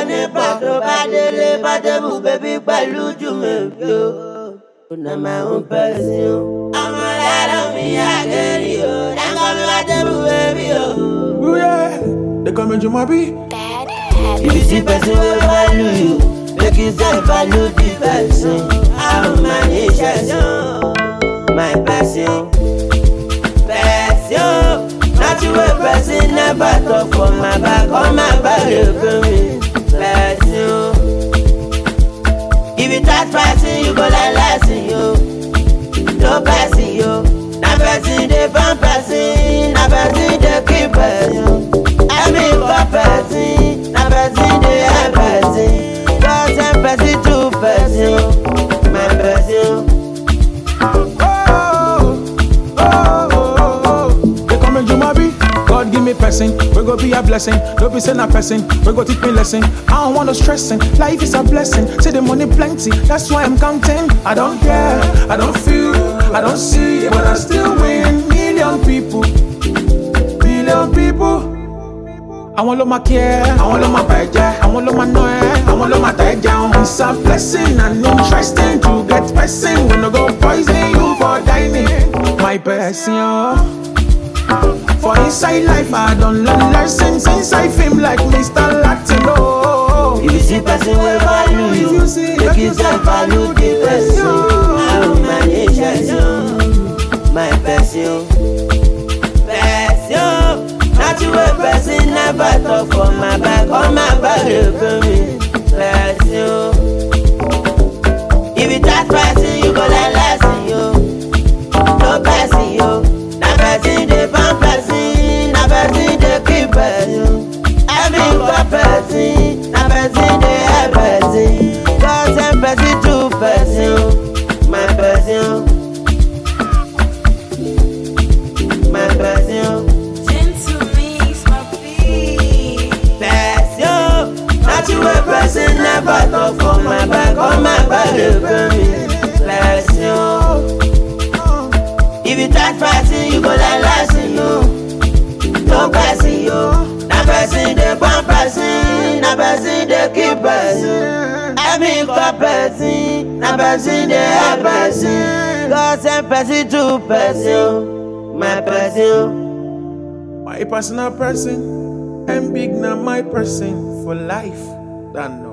nípa tó bá délé bá débù bébí pẹ̀lú jùmọ̀bí o. na my own person. ọmọ lára mi àgẹ̀rì o dáńgọ́ mi bá débù bébí o. Ooh, yeah. They call me Jumabi. Bad If you see person wey value you, make you sef value the person. How manage person, my person. Person, not you wey person never talk for my back, on my back dey pain me. Person, if you touch person, you go learn lesson yo. No person yo, na person dey born person, na person dey keep person. Every for person, na person dey help person. God send person to person, my person. Oh, oh, oh, oh, oh. They call me Jumabi. God give me person, we go be a blessing. Don't be saying a person, we go teach me lesson. I don't want no stressing. Life is a blessing. Say the money plenty, that's why I'm counting. I don't care, I don't feel, I don't see, but I still win. Million people, million people. àwọn ló máa kí ẹ àwọn ló máa bà ẹ́ jẹ́ àwọn ló máa ná ẹ àwọn ló máa tà ẹ́ jẹun. it's a blessing and interesting to get person wey no go poison you for dining. my person o. for inside life i don learn lesson since i fame like mr latin o. If you see person wey value you, make you sef value the person. How manage person, my person. Person, not you wey person never talk for my back, on my back dey pain me. Person, if you touch person, you go learn lesson yo. No person yo, na person dey born person, na person dey keep person. Every for person, na person dey help person. God send person to person, my person. My person, Gentleman's my beat. person. Not you wey person never talk for my back, on my back dey pain me. Person. If you touch person, you go learn lesson yo. No person yo, na person dey born person, na person dey keep person. Every for person, na person dey help person. God send person to person, my person. my personal person and big na my person for life. That no.